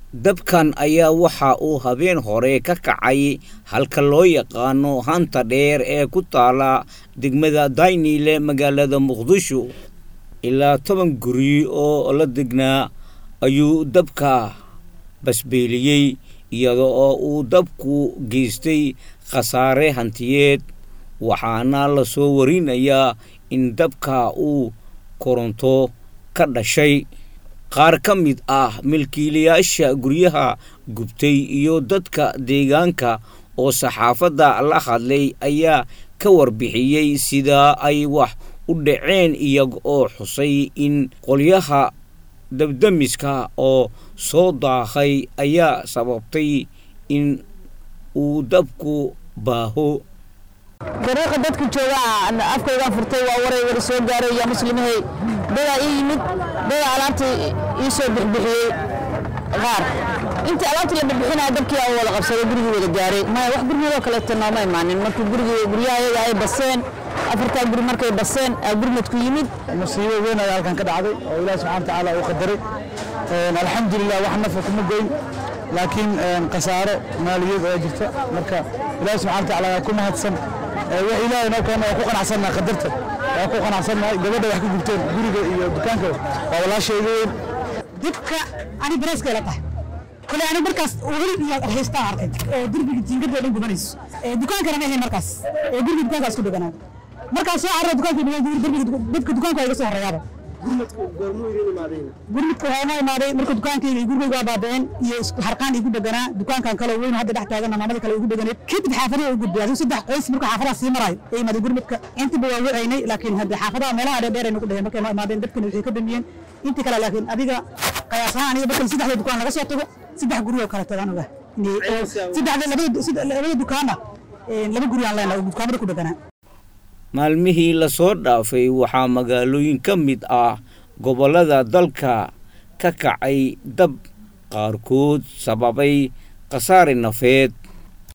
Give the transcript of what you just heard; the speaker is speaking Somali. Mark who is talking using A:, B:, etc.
A: dabkan ayaa waxa uu habeen hore ka kacay halka loo yaqaano hanta dheer ee ku taala degmada daynile magaalada muqdisho ilaa toban guri oo la degnaa ayuu dabka basbeeliyey iyada oo uu dabku geystay khasaare hantiyeed waxaana la soo warinayaa in dabka uu koronto ka dhashay qaar ka mid ah milkiilayaasha guryaha gubtay iyo dadka deegaanka oo saxaafadda la hadlay ayaa ka warbixiyey sida ay wax u dhaceen iyaga oo xusay in qolyaha dabdamiska oo soo daaqay ayaa sababtay in uu dabku baaho
B: dariiqa dadka jooga afkaygaan furtay waa waray war soo gaaray yaa muslimahay dadaa ii yimid dadaa alaabta ii soo bixbixiyey qaar intii alaabta la bixbixinaya dabkii aa wada qabsaday gurigii wada gaaray maya wax gurmadoo kaleeto nooma imaanin markii gurigii guryaha iyaga ay baseen afartaa guri markay baseen aa gurmadku yimid
C: musiibo weyn ayaa halkan ka dhacday oo ilaahi subxana watacaala uu qadaray alxamdulilah wax nafa kuma goyn laakiin khasaaro maaliyad oo jirta marka ilaahi subxana watacaala ayaa ku mahadsan wax ilaahay noo keena waa ku qanacsannaha qadarta waa ku qanacsannahay gabadha wax ka gubteen guriga iyo dukaanka waa walaashayga weyn
D: dibka ani bareeska ila tahay kole ani markaas weli haystaa arkay oo derbiga jiingadoo dhan gubanayso dukaankana ma ahayn markaas guriga dukaankaas ku dheganaa markaas soo carra dukaanka derbiga dadka dukaanka iga soo horeeyaaba gurmudka waxaa noo imaaday marka dukaankayga iyo gurigayga waa baaba'een iyo harqaan igu dheganaa dukaankan kale weyn hadda dhex taagana maamada kale igu dheganeed kadib xaafadaha u gudbay adigu saddex qoys marka xaafadaha sii marayo ee imaaday gurmudka intiba waa wacaynay laakiin hadda xaafadaha meelaha dheer dheer ay nagu dheheen markay noo imaadeen dadkana waxay ka damiyeen intii kale laakiin adiga qayaas ahaan aniga markan saddexda dukaan laga soo tago saddex guri oo kale tagaan oga saddexda labada dukaana laba guri aan leenahay oo dukaamada ku dheganaa
A: maalmihii lasoo dhaafay waxaa magaalooyin ka mid ah gobollada dalka ka kacay dab qaarkood sababay khasaare nafeed